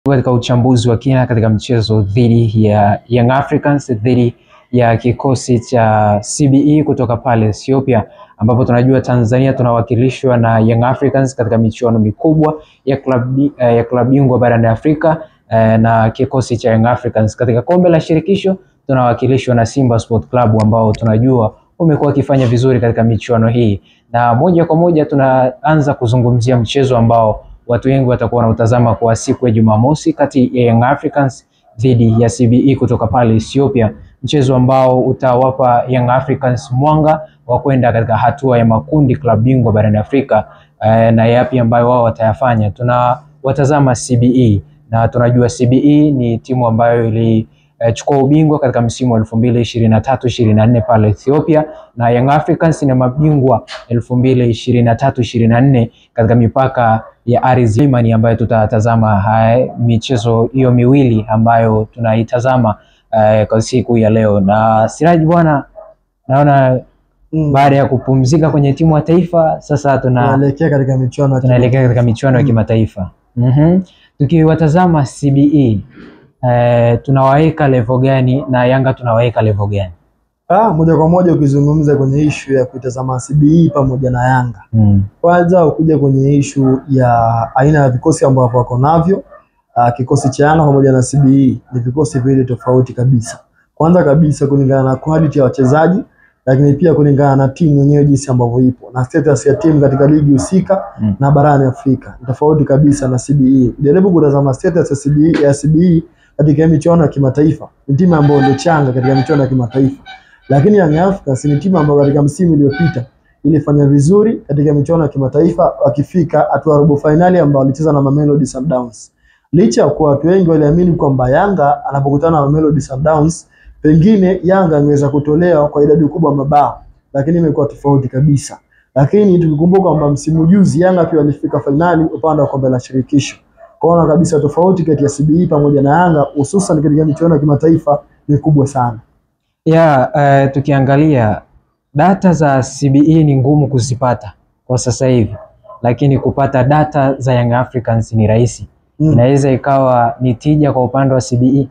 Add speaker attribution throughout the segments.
Speaker 1: katika uchambuzi wa kina katika mchezo dhidi ya Young Africans dhidi ya kikosi cha CBE kutoka pale Ethiopia, ambapo tunajua Tanzania tunawakilishwa na Young Africans katika michuano mikubwa ya klabu ya klabu bingwa barani Afrika na kikosi cha Young Africans katika kombe la shirikisho tunawakilishwa na Simba Sport Club ambao tunajua umekuwa wakifanya vizuri katika michuano hii, na moja kwa moja tunaanza kuzungumzia mchezo ambao watu wengi watakuwa wanautazama kwa siku ya Jumamosi kati ya Young Africans dhidi ya CBE kutoka pale Ethiopia, mchezo ambao utawapa Young Africans mwanga wa kwenda katika hatua ya makundi klabu bingwa barani Afrika. Eh, na yapi ambayo wao watayafanya. Tunawatazama CBE na tunajua CBE ni timu ambayo ilichukua eh, ubingwa katika msimu wa elfu mbili ishirini na tatu ishirini na nne pale Ethiopia, na Young Africans ni mabingwa elfu mbili ishirini na tatu ishirini na nne katika mipaka ya ardhi Imani ambayo tutatazama hai michezo hiyo miwili ambayo tunaitazama uh, kwa siku ya leo. Na Siraji bwana, naona
Speaker 2: Mm.
Speaker 1: baada ya kupumzika kwenye timu ya taifa sasa tuna
Speaker 2: Tunaelekea katika michuano ya
Speaker 1: tunaelekea katika michuano ya
Speaker 2: Mm.
Speaker 1: kimataifa. Mhm. Tukiwatazama CBE eh, tunawaweka level gani na Yanga tunawaweka level gani?
Speaker 2: Ah, moja kwa moja ukizungumza kwenye ishu ya kuitazama CBE pamoja na Yanga,
Speaker 1: Mm.
Speaker 2: kwanza ukuja kwenye ishu ya aina ya vikosi ambavyo wako navyo. Ah, kikosi cha Yanga pamoja na CBE ni vikosi viwili tofauti kabisa. Kwanza kabisa kulingana na quality ya wachezaji, lakini pia kulingana na timu yenyewe jinsi ambavyo ipo na status ya timu katika ligi husika
Speaker 1: Mm.
Speaker 2: na barani Afrika ni tofauti kabisa na CBE. Jaribu kutazama status ya CBE, ya CBE katika michuano ya kimataifa, ni timu ambayo ndio changa katika michuano ya kimataifa, lakini Young Africans ni timu ambayo katika msimu uliopita ilifanya vizuri katika michuano ya kimataifa, wakifika hatua ya robo fainali ambao walicheza na Mamelodi Sundowns. Licha ya kuwa watu wengi waliamini kwamba Yanga anapokutana na Mamelodi Sundowns pengine Yanga angeweza kutolewa kwa idadi kubwa ya mabao, lakini imekuwa tofauti kabisa. Lakini tukikumbuka kwamba msimu juzi Yanga pia walifika fainali upande wa kombe la shirikisho, kwaona kabisa tofauti kati ya CBE pamoja na Yanga hususan katika michuano ya kimataifa ni kubwa sana.
Speaker 1: Ya, eh, tukiangalia data za CBE ni ngumu kuzipata kwa sasa hivi, lakini kupata data za Young Africans ni rahisi.
Speaker 2: Mm.
Speaker 1: Inaweza ikawa ni tija kwa upande wa CBE.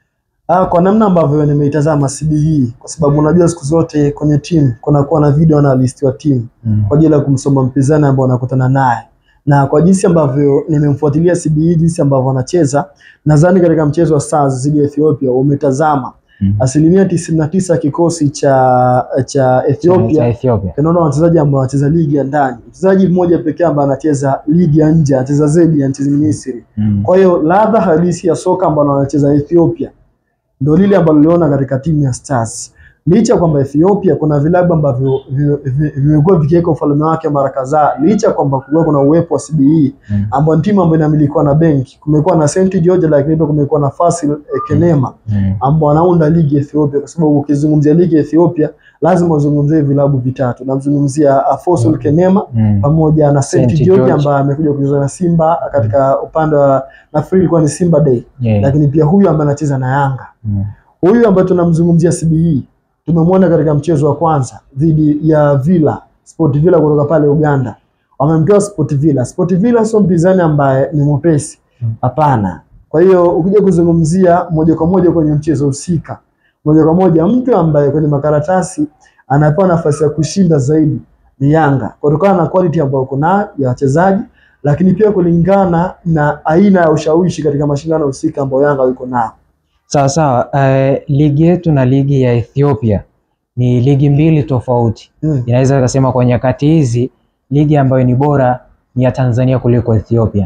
Speaker 2: Ah, kwa namna ambavyo nimeitazama CBE kwa sababu unajua siku zote kwenye timu kunakuwa na video analyst wa timu
Speaker 1: Mm.
Speaker 2: kwa ajili ya kumsoma mpinzani ambao anakutana naye, na kwa jinsi ambavyo nimemfuatilia CBE jinsi ambavyo anacheza, nadhani katika mchezo wa Stars dhidi ya Ethiopia umetazama
Speaker 1: Mm.
Speaker 2: asilimia tisini na tisa kikosi cha cha
Speaker 1: Cha
Speaker 2: Ethiopia
Speaker 1: Ethiopia.
Speaker 2: tunaona wachezaji ambao wanacheza ligi ya ndani. Mchezaji mmoja pekee ambaye anacheza ligi ya nje, anacheza zaidi ya nchini Misri.
Speaker 1: Mm.
Speaker 2: Kwa hiyo ladha halisi ya soka ambalo wanacheza Ethiopia ndio lile ambalo liona katika timu ya Stars. Licha kwamba Ethiopia kuna vilabu ambavyo vi- vi- vimekuwa vikiweka ufalme wake mara kadhaa, licha kwamba kumekuwa kuna uwepo wa CBE
Speaker 1: Mm.
Speaker 2: ambao ni timu ambayo inamilikiwa na benki, kumekuwa na St George, lakini pia kumekuwa na Fasil eh, Kenema
Speaker 1: Mm.
Speaker 2: ambao wanaunda ligi ya Ethiopia, kwa sababu ukizungumzia ligi ya Ethiopia lazima uzungumzie vilabu vitatu. Namzungumzia Afosul
Speaker 1: Mm.
Speaker 2: Kenema
Speaker 1: Mm.
Speaker 2: pamoja na St
Speaker 1: St.
Speaker 2: George
Speaker 1: George.
Speaker 2: ambaye amekuja kucheza na Simba katika upande wa nafikiri ilikuwa ni Simba Day,
Speaker 1: Yeah.
Speaker 2: lakini pia huyu ambaye anacheza na Yanga,
Speaker 1: Mm.
Speaker 2: huyu ambaye tunamzungumzia CBE tumemwona katika mchezo wa kwanza dhidi ya Villa Sport Villa kutoka pale Uganda, wamemtoa Sport Villa. Sport Villa sio mpinzani ambaye ni mwepesi,
Speaker 1: Mm.
Speaker 2: hapana. Kwa hiyo ukija kuzungumzia moja kwa moja kwenye mchezo husika, moja kwa moja mtu ambaye kwenye makaratasi anapewa nafasi ya kushinda zaidi ni Yanga kutokana na quality ambayo kuna ya wachezaji, lakini pia kulingana na aina ya ushawishi katika mashindano husika ambayo Yanga yuko nao.
Speaker 1: Sawa sawa. Eh, ligi yetu na ligi ya Ethiopia ni ligi mbili tofauti.
Speaker 2: Mm.
Speaker 1: Inaweza ikasema kwa nyakati hizi ligi ambayo ni bora ni ya Tanzania kuliko Ethiopia.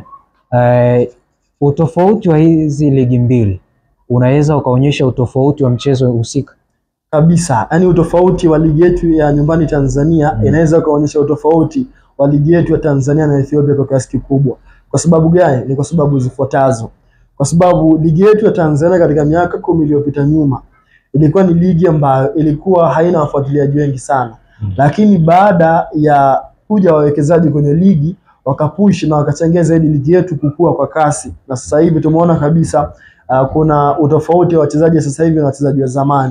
Speaker 1: Eh, utofauti wa hizi ligi mbili unaweza ukaonyesha utofauti wa mchezo husika.
Speaker 2: kabisa yaani utofauti wa ligi yetu ya nyumbani Tanzania
Speaker 1: Mm.
Speaker 2: inaweza kuonyesha utofauti wa ligi yetu ya Tanzania na Ethiopia kwa kiasi kikubwa. Kwa sababu gani? Ni kwa sababu zifuatazo. Kwa sababu ligi yetu ya Tanzania katika miaka kumi iliyopita nyuma ilikuwa ni ligi ambayo ilikuwa haina wafuatiliaji wengi sana,
Speaker 1: Mm.
Speaker 2: lakini baada ya kuja wawekezaji kwenye ligi wakapush na wakachangia zaidi ligi yetu kukua kwa kasi, na sasa hivi tumeona kabisa uh, kuna utofauti wa wachezaji sasa hivi na wachezaji wa zamani.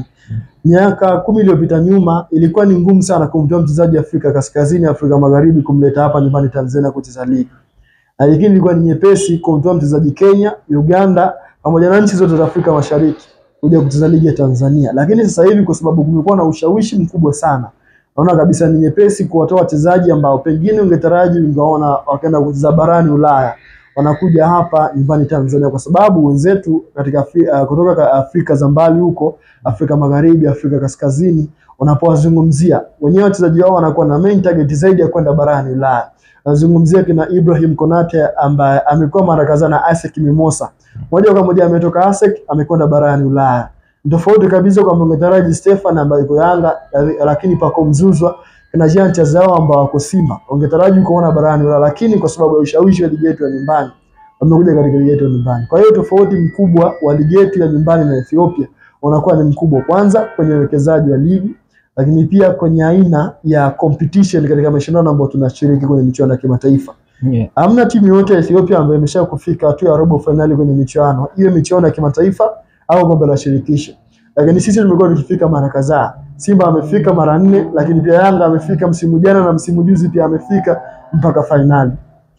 Speaker 2: Miaka kumi iliyopita nyuma ilikuwa ni ngumu sana kumtoa mchezaji Afrika Kaskazini, Afrika Magharibi kumleta hapa nyumbani Tanzania kucheza ligi, lakini ilikuwa ni nyepesi kumtoa mchezaji Kenya, Uganda pamoja na nchi zote za Afrika Mashariki kuja kucheza ligi ya Tanzania. Lakini sasa hivi kwa sababu kumekuwa na ushawishi mkubwa sana, naona kabisa ni nyepesi kuwatoa wachezaji ambao pengine ungetaraji ungeona wakaenda kucheza barani Ulaya wanakuja hapa nyumbani Tanzania, kwa sababu wenzetu katika Afri, uh, kutoka Afrika za mbali huko Afrika Magharibi, Afrika Kaskazini, wanapowazungumzia wenyewe wachezaji wao wanakuwa na main target zaidi ya kwenda barani Ulaya. Nazungumzia kina Ibrahim Konate ambaye amekuwa mara kadhaa na ASEC Mimosa, moja kwa moja ametoka ASEC amekwenda barani Ulaya. Tofauti kabisa kwa ungetaraji Stefan ambaye yuko Yanga, lakini pako mzuzwa kina Jean Chazao ambao wako Simba, ungetaraji kuona barani Ulaya, lakini kwa sababu ya ushawishi wa ligi yetu ya nyumbani wamekuja katika ligi yetu ya nyumbani. Kwa hiyo tofauti mkubwa wa ligi yetu ya nyumbani na Ethiopia unakuwa ni mkubwa, kwanza kwenye uwekezaji wa ligi, lakini pia kwenye aina ya competition katika mashindano ambayo tunashiriki kwenye michuano ya kimataifa.
Speaker 1: Yeah.
Speaker 2: Hamna timu yote ya Ethiopia ambayo imesha kufika hatua ya robo finali kwenye michuano hiyo, michuano ya kimataifa au kombe la shirikisho, lakini sisi tumekuwa tukifika mara kadhaa. Simba amefika mara nne, lakini pia Yanga amefika msimu jana na msimu juzi pia amefika mpaka fainali.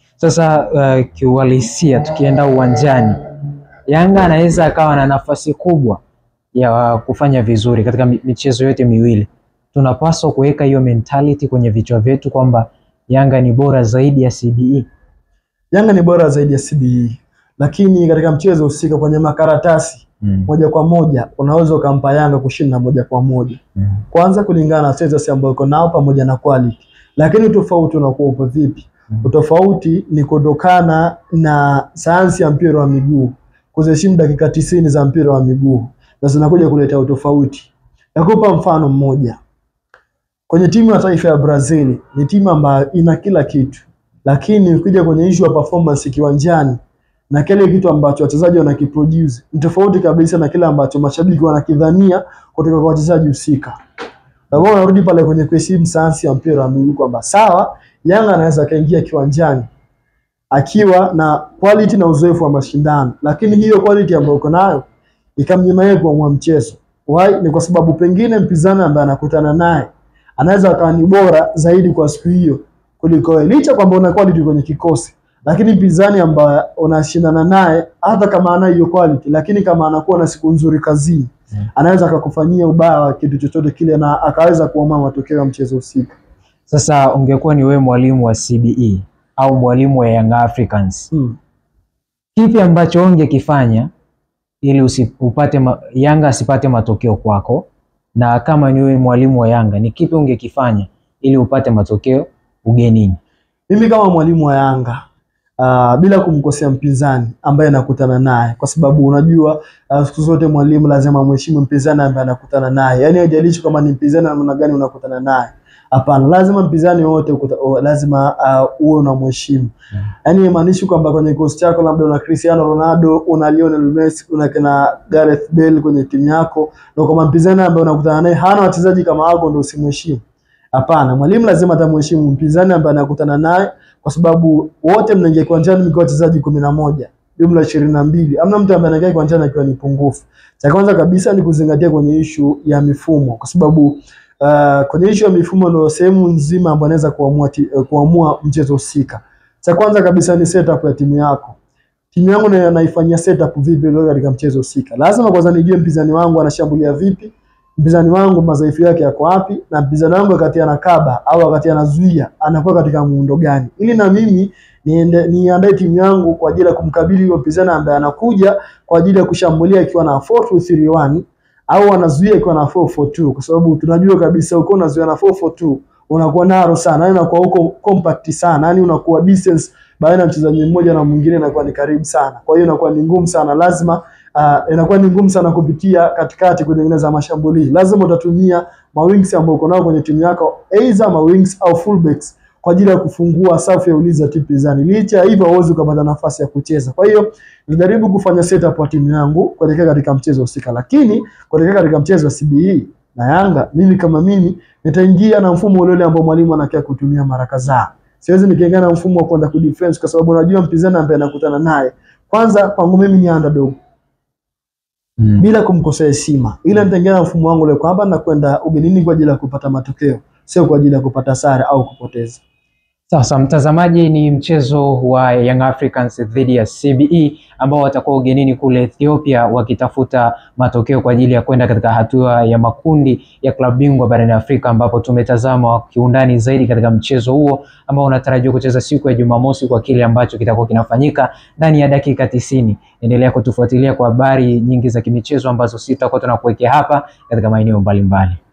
Speaker 1: Sasa uh, kiuhalisia tukienda uwanjani, Yanga anaweza akawa na nafasi kubwa ya kufanya vizuri katika mi- michezo yote miwili. Tunapaswa kuweka hiyo mentality kwenye vichwa vyetu kwamba Yanga ni bora zaidi ya CBE.
Speaker 2: Yanga ni bora zaidi ya CBE, lakini katika mchezo husika kwenye makaratasi
Speaker 1: Mm.
Speaker 2: moja kwa moja unaweza ukampa Yanga kushinda moja kwa moja,
Speaker 1: Mm.
Speaker 2: kwanza kulingana na status ambayo uko nao pamoja na quality, lakini utofauti unakuwa upo vipi?
Speaker 1: Mm.
Speaker 2: Utofauti ni kutokana na sayansi ya mpira wa miguu, kuziheshimu dakika tisini za mpira wa miguu na zinakuja kuleta utofauti. Nakupa mfano mmoja. Kwenye timu ya taifa ya Brazil ni timu ambayo ina kila kitu, lakini ukija kwenye issue ya performance kiwanjani na kile kitu ambacho wachezaji wanakiproduce ni tofauti kabisa na kile ambacho mashabiki wanakidhania kutoka kwa wachezaji husika. Na wao wanarudi pale kwenye kuheshimu sayansi ya mpira wa miguu kwamba sawa, Yanga anaweza akaingia kiwanjani akiwa na quality na uzoefu wa mashindano, lakini hiyo quality ambayo uko nayo ikamnyima yeye kuamua mchezo. Why? Ni kwa sababu pengine mpinzani ambaye anakutana naye anaweza akawa ni bora zaidi kwa siku hiyo kuliko wewe, licha kwamba una quality kwenye kikosi, lakini mpinzani ambaye unashindana naye hata kama ana hiyo quality, lakini kama anakuwa na siku nzuri kazini
Speaker 1: Mm.
Speaker 2: anaweza akakufanyia ubaya wa kitu chochote kile na akaweza kuamua matokeo ya mchezo husika.
Speaker 1: Sasa ungekuwa ni wewe mwalimu wa CBE au mwalimu wa Young Africans,
Speaker 2: Hmm.
Speaker 1: kipi ambacho ungekifanya ili usi, upate ma, Yanga asipate matokeo kwako, na kama ni wewe mwalimu wa Yanga, ni kipi ungekifanya ili upate matokeo ugenini?
Speaker 2: Mimi kama mwalimu wa Yanga uh, bila kumkosea mpinzani ambaye anakutana naye, kwa sababu unajua uh, siku zote mwalimu lazima mheshimu mpinzani ambaye anakutana naye, yaani haijalishi kama ni mpinzani wa namna gani unakutana naye. Hapana, lazima mpinzani wote ukuta- o- lazima uh, uwe unamheshimu.
Speaker 1: Mm.
Speaker 2: Yaani haimaanishi kwamba kwenye kikosi chako labda una Cristiano Ronaldo, una Lionel Messi, una kina Gareth Bale kwenye timu yako, na kama mpinzani ambaye unakutana naye hana wachezaji kama wako ndio usimheshimu. Hapana, mwalimu lazima atamheshimu mpinzani ambaye anakutana naye, kwa sababu wote mnaingia kiwanjani mkiwa wachezaji kumi na moja jumla ishirini na mbili. Hamna mtu ambaye anaingia kiwanjani akiwa ni pungufu. Cha kwanza kabisa ni kuzingatia kwenye ishu ya mifumo, kwa sababu uh, kwenye ishu ya mifumo ndio sehemu nzima ambayo anaweza kuamua, ti- eh, kuamua mchezo husika. Cha kwanza kabisa ni setup ya timu yako. Timu yangu na naifanyia setup vipi leo katika mchezo husika. Lazima kwanza nijue mpinzani wangu anashambulia vipi, mpinzani wangu madhaifu yake yako wapi, na mpinzani wangu wakati anakaba au wakati anazuia anakuwa katika muundo gani, ili na mimi niende niandae timu yangu kwa ajili ya kumkabili huyo mpinzani ambaye anakuja kwa ajili ya kushambulia ikiwa na 4-2-3-1 au anazuia ikiwa na 4-4-2, kwa sababu tunajua kabisa uko unazuia na 4-4-2 unakuwa naro sana, yani unakuwa uko compact sana, yani unakuwa distance baina ya mchezaji mmoja na mwingine inakuwa ni karibu sana. Kwa hiyo inakuwa ni ngumu sana, lazima uh, inakuwa ni ngumu sana kupitia katikati kutengeneza mashambulizi. Lazima utatumia mawings ambao uko nao kwenye timu yako, either mawings au fullbacks kwa ajili ya kufungua safu ya ulinzi ya timu pinzani. Licha ya hivyo, hauwezi ukapata nafasi ya kucheza. Kwa hiyo nilijaribu kufanya setup wa timu yangu kuelekea katika mchezo husika, lakini kuelekea katika mchezo wa CBE na Yanga, mimi kama mimi nitaingia na mfumo ule ule ambao mwalimu anakia kutumia mara kadhaa. Siwezi nikaingia na mfumo wa kwenda kudefense kwa sababu unajua mpinzani ambaye anakutana naye, kwanza kwangu mimi ni underdog
Speaker 1: Mm.
Speaker 2: bila kumkosea heshima, ila nitaingia na mfumo wangu ule kwamba nakwenda ugenini kwa ajili ya kupata matokeo, sio kwa ajili ya kupata sare au kupoteza.
Speaker 1: Sasa mtazamaji, ni mchezo wa Young Africans dhidi ya CBE ambao watakuwa ugenini kule Ethiopia wakitafuta matokeo kwa ajili ya kwenda katika hatua ya makundi ya klabu bingwa barani Afrika, ambapo tumetazama kiundani zaidi katika mchezo huo ambao unatarajiwa kucheza siku ya Jumamosi kwa kile ambacho kitakuwa kinafanyika ndani ya dakika tisini. Endelea kutufuatilia kwa habari nyingi za kimichezo ambazo sisi tutakuwa tunakuwekea hapa katika maeneo mbalimbali.